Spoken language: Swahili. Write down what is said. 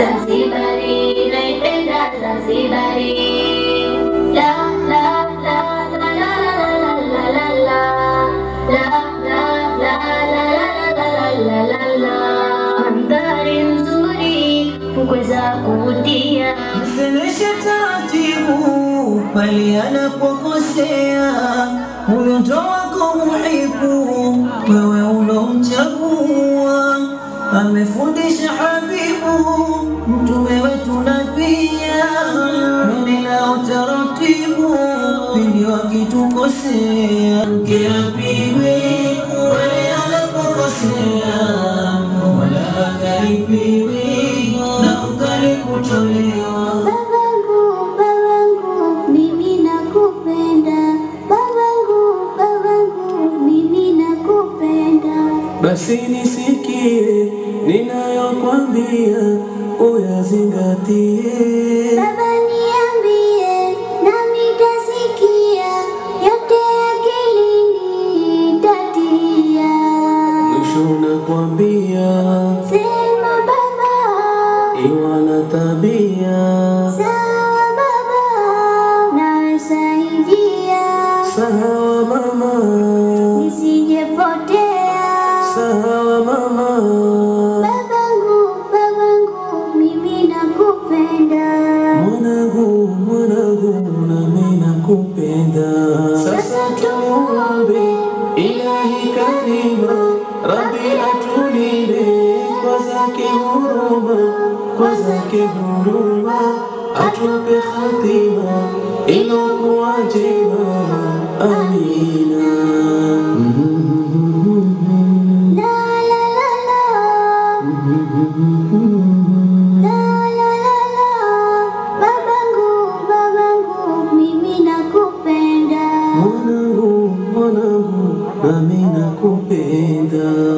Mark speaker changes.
Speaker 1: Zanzibari, naipenda Zanzibari. La la la la la la la la la la la la la la la la la mandhari nzuri, fukwe za kuvutia.
Speaker 2: Msemeshe taratibu pale anapokosea, huyo ndo wako muhibu, wewe ulomchagua. Amefundisha Habibu mtume wetu nabia, nenda utaratibu pindi wakitukosea, mke apigwe pale anapokosea, wala akaribiwi na ukali kutolewa.
Speaker 1: Babangu, babangu, mimi nakupenda. Babangu, babangu, mimi nakupenda.
Speaker 3: Basi nisikie ninayokwambia, uyazingatie.
Speaker 1: Baba niambie, nami tasikia, yote akilini tatia.
Speaker 3: Mwisho nakwambia,
Speaker 1: Sema baba,
Speaker 3: iwa na tabia
Speaker 1: sawa baba, nasaidia
Speaker 3: sawa mama,
Speaker 1: nisijepotea.
Speaker 3: sawa mama.
Speaker 1: Babangu, babangu, mimi nakupenda.
Speaker 3: Mwanangu, mwanangu, nami nakupenda. Sasa tumuombe Ilahi Karima, Rabbi atulinde kwa zake huruma, kwa zake huruma, atupe khatima ilokuwa njema. Amina.
Speaker 1: La la la la. La la la la. Babangu, babangu, mimi nakupenda.
Speaker 3: Mwanangu, mwanangu, nami nakupenda.